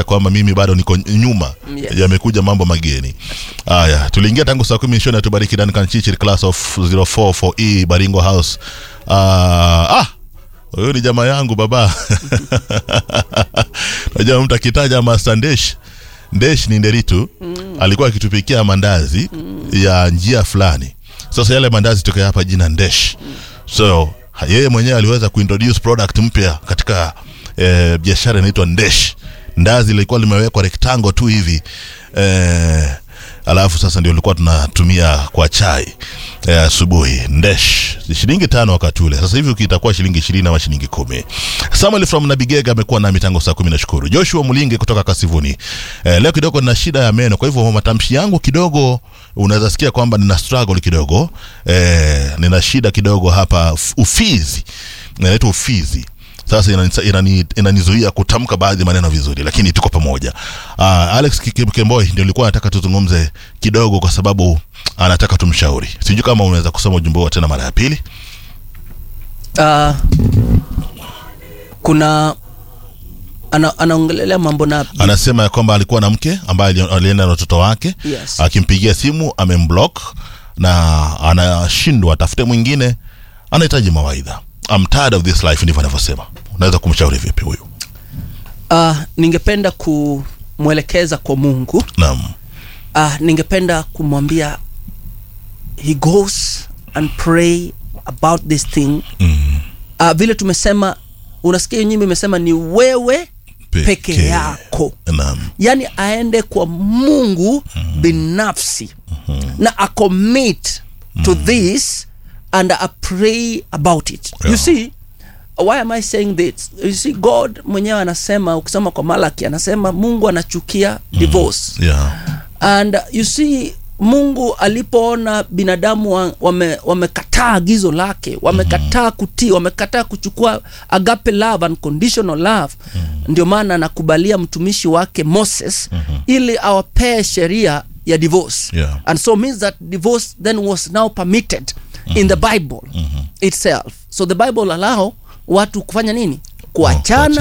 kwamba mimi bado niko nyuma Yes. yamekuja mambo mageni haya tuliingia tangu saa kumi shoni atubariki Duncan Chichiri class of 044E Baringo House Ah, ah huyu ni jamaa yangu baba najua mtu akitaja Master Ndesh Ndesh ni Nderitu alikuwa akitupikia mandazi ya njia fulani sasa yale mandazi tokea hapa jina Ndesh so ha- yeye mwenyewe aliweza kuintroduce product mpya katika eh, biashara inaitwa Ndesh ndazi lilikuwa limewekwa rectangle tu hivi eh, alafu sasa ndio ilikuwa tunatumia kwa chai eh, asubuhi ndesh shilingi tano wakati ule sasa hivi itakuwa shilingi ishirini ama shilingi kumi samuel from nabigega amekuwa nami tangu saa kumi nashukuru joshua mulinge kutoka kasivuni eh, leo kidogo nina shida ya meno kwa hivyo matamshi yangu kidogo unaweza sikia kwamba nina struggle kidogo eh, nina shida kidogo hapa f- ufizi inaitwa ufizi sasa inanizuia inani, inanizuia kutamka baadhi ya maneno vizuri lakini tuko pamoja uh, alex Kike- kemboi ndio nilikuwa nataka tuzungumze kidogo kwa sababu anataka tumshauri sijui kama unaweza kusoma ujumbe huo tena mara ya pili uh, kuna ana, anaongelelea mambo na anasema ya kwamba alikuwa na mke ambaye ali- alienda na watoto wake Yes. akimpigia simu amemblock na anashindwa atafute mwingine anahitaji mawaidha I'm tired of this life ndivyo anavyosema unaweza kumshauri vipi huyu uh, ningependa kumwelekeza kwa mungu naam uh, ningependa kumwambia he goes and pray about this thing mm. uh, vile tumesema unasikia nyimbo imesema ni wewe peke yako naam yaani aende kwa mungu binafsi na acommit to this and a pray about it you Yeah. see why am i saying this you see god mwenyewe anasema ukisoma kwa malaki anasema mungu anachukia divorce yeah and you see mungu alipoona binadamu wa- wame- wamekataa agizo lake wamekataa kutii wamekataa kuchukua agape love unconditional love ndio maana anakubalia mtumishi wake moses ili awapee sheria ya divorce Yeah. and so means that divorce then was now permitted in the bible itself so the bible allow watu kufanya nini kuachana